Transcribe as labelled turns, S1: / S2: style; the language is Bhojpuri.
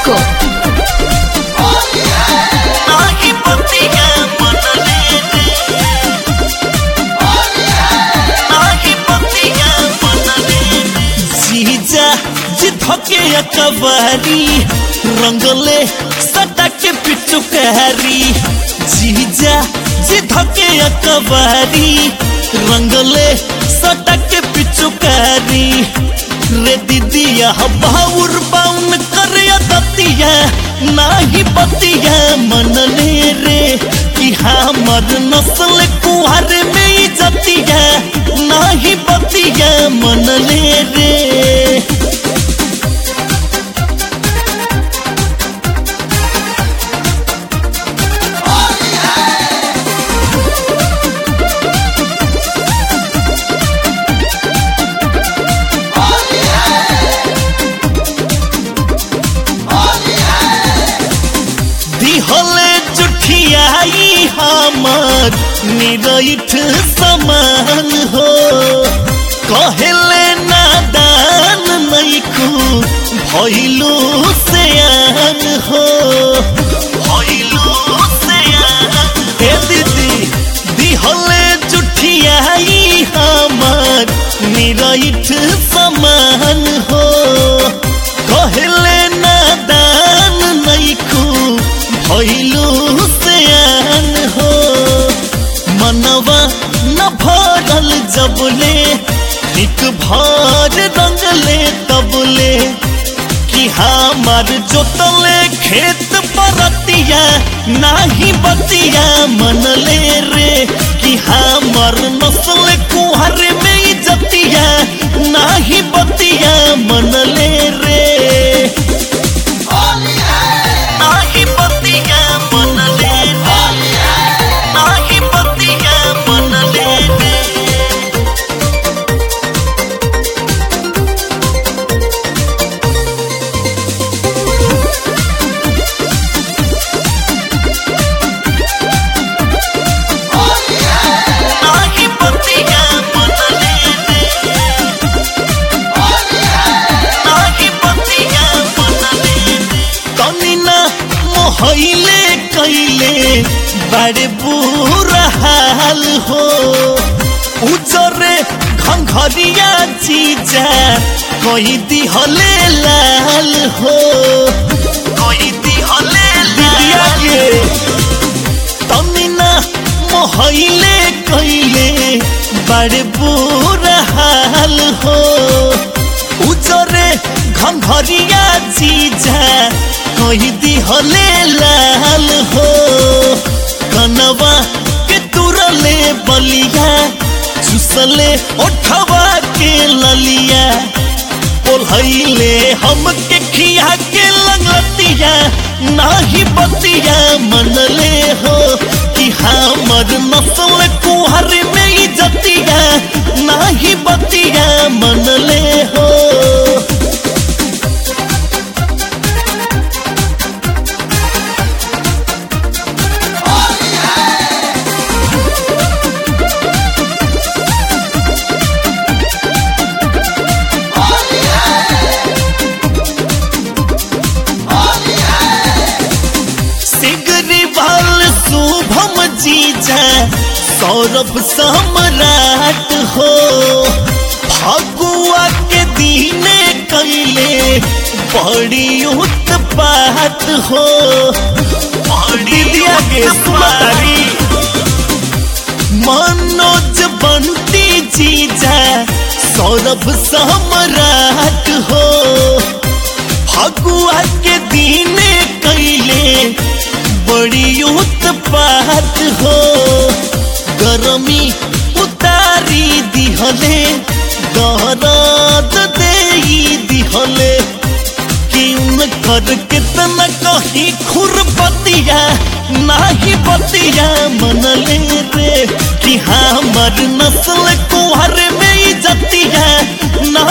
S1: Disco.
S2: नाही बतिया मनले रे नाही बतिया मनले जीजा जी धके अकबारी रंगले सटा के पिचुकारी जीजा जी धके अकबारी रंगले सटा के पिचुकारी रे दीदिया बाउर बाउन करे दतिया नाही बतिया मनले रे कि हमर नस्ल कुहर में ही जतिया नाही बतिया मनले रे दिहले जुठियाई हमर निरठ समान हो कहले नादान नैकू भैलू सयान हो भैलू सयान हे दीदी दिहले जुठियाई हमर निरठ समान हो कहले नादान नैकू भैलू सयान हो मनवा न भरल जबले एक भर रंगले तबले कि हमार जोतले खेत परतिया नाही बतिया मनले रे कि हमार नस्ल कुहर में ही जतिया नाही बतिया मनले रे नाही बतिया मनले रे नाही बतिया मनले रे नाही बतिया मनले रे नाही बतिया मनले रे तनी ना मोहैले कैले बड़े बुरा हाल हो उजरे घंघरिया जीजा कोई दिहले लाल हो कोई दिहले लाल तमिना मोहैले कैले बड़े बुरा हाल हो उजरे घंघरिया जीजा कही दिहले लाल हो कनवा के तुरले बलिया चुसले ओठवा के ललिया ओल्हैले हमके खिया के लगतिया नाही बतिया मनले हो कि हमर नस्ल कुहर में ही जतिया नाही बतिया मनले हो सिगरी वाल शुभम जीजा सौरभ सम्राट हो फगुआ के दीने कैले बड़ी उत्पात हो बड़ी दिया के सुमारी मनोज बंटी जीजा सौरभ सम्राट हो फगुआ के दीने कैले बड़ी उत्पात हो गरमी उतारी दिहले दरद देई दिहले किन कर कितना कही खुरपतिया नाही बतिया मनले रे कि हमर नस्ल कुहर में ही जतिया ना